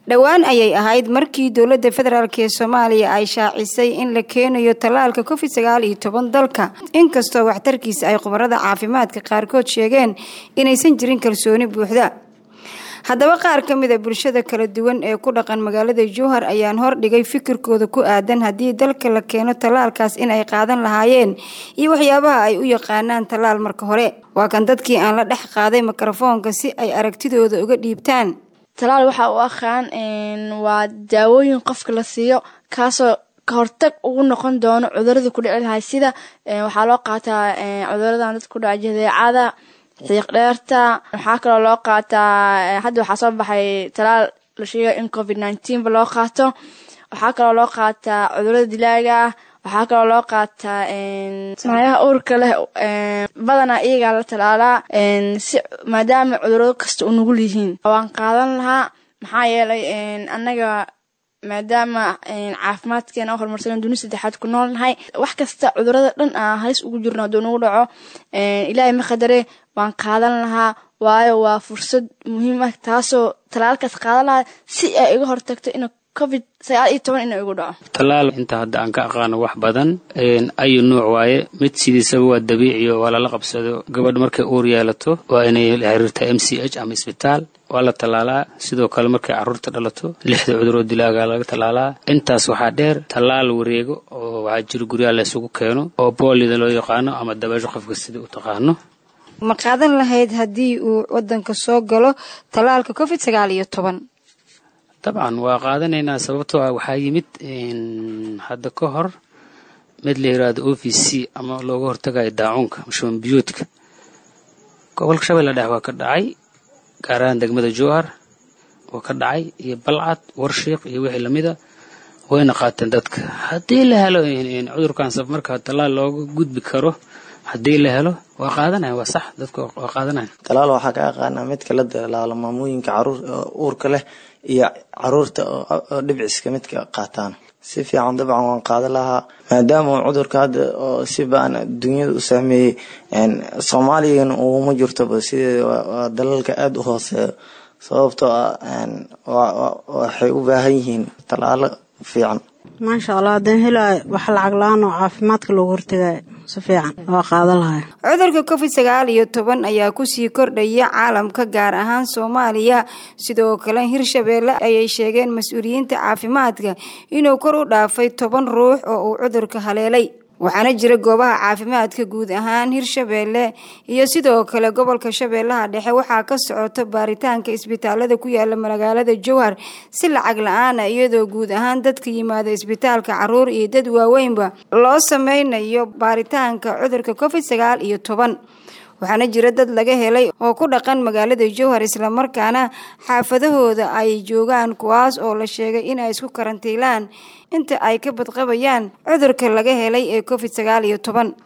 dhowaan ayay ahayd markii dowladda federaalk ee soomaaliya ay shaacisay in la keenayo tallaalka covid sagaal iyo toban dalka inkastoo waxtarkiisa ay khubarada caafimaadka qaarkood sheegeen inaysan jirin kalsooni buuxda haddaba qaar ka mid a bulshada kala duwan ee ku dhaqan magaalada jowhar ayaan hordhigay fikirkooda ku aadan haddii dalka la keeno tallaalkaas in ay qaadan lahaayeen iyo waxyaabaha ay u yaqaanaan tallaal marka hore waa kan dadkii aan la dhex qaaday mikrofoonka si ay aragtidooda uga dhiibtaan talaal waxaa u aqaan waa daawooyin qofka la siiyo kaasoo ka hortag ugu noqon doono cuduradii ku dhici lahay sida waxaa loo qaataa cuduradan dadka ku dhaca jadeecada xiiq dheerta waxaa kaloo loo qaataa hadda waxaa soo baxay talaal la sheega in covid nineteenba loo qaato waxaa kaloo loo qaataa cudurada dilaaga ah waxaa kaloo loo qaataa nayaha uurka leh badanaa iyagaa la talaalaa si maadaama cudurado kasta u nugul yihiin waan qaadan lahaa maxaa yeelay annaga maadaama caafimaadkeena horumarsan duni saddexaad ku nool nahay wax kasta cudurada dhan aan halis ugu jirno hadduu nagu dhaco ilaahay ma qadare waan qaadan lahaa waayo waa fursad muhiim ah taasoo talaalkaas qaadan lahaa si ay iga hortagto in covid sagaal iyo toban ina igu dhaco tallaal inta hadda aan ka aqaano wax badan ayu nuuc waaye mid sidiisaba waa dabiiciyo waa lala qabsado gabadh markay uur yeelato waa inay la xiriirtaa m c h ama isbitaal waa la tallaalaa sidoo kale markay carruurta dhalato lixda cuduroo dilaaga laga tallaalaa intaas waxaa dheer tallaal wareego oo waxaa jiro guryaha la isugu keeno oo boolida loo yaqaano ama dabeesho qofka sida u taqaano ma qaadan lahayd haddii uu wadanka soo galo tallaalka covid sagaal iyo toban dabcan waa qaadanaynaa sababtoo ah waxaa yimid hadda ka hor mid la yiraahdo o v c ama looga hortagayo daacuunka shuban biyoodka gobolka shabeelle dhex waa ka dhacay gaar ahaan degmada jowhar waa ka dhacay iyo balcad warshiiq iyo wixii lamida wayna qaateen dadka haddii la helo cudurkan saf marka tallaal looga gudbi karo haddii la helo waa qaadanaya waa sax dadka waa qaadanaya talaal waxaa ka aqaanaa midka la dalaalo maamooyinka caruur uurka leh iyo caruurta oo dhibciska midka qaataan si fiican dabcan waan qaadan lahaa maadaama cudurka hadda oo si baan dunyada u saameeyey soomaaligana uguma jirtoba sideeda waa dalalka aada u hooseeyo sababtoo ah waxay u baahan yihiin talaalo fiican maasha allah haddaan helaayo wax lacag la-aan oo caafimaadka loogu hortagaayo si fiican waa qaadan lahay cudurka covid sagaal iyo toban ayaa kusii kordhaya caalamka gaar ahaan soomaaliya sidoo kale hirshabeelle ayay sheegeen mas-uuliyiinta caafimaadka inuu kor u dhaafay toban ruux oo uu cudurka haleelay waxaana jira goobaha caafimaadka guud ahaan hirshabeelle iyo sidoo kale gobolka shabeellaha dhexe waxaa ka socoto baaritaanka isbitaalada ku yaala magaalada jowhar si lacag la-aana iyadoo guud ahaan dadka yimaada isbitaalka caruur iyo dad waaweynba loo sameynayo baaritaanka cudurka covid sagaal iyo toban waxaana jira dad laga helay oo ku dhaqan magaalada jowhar islamarkaana xaafadahooda ay joogaan kuwaas oo la sheegay inay isku karantiilaan inta ay ka badqabayaan cudurka laga helay ee covid sagaal iyo toban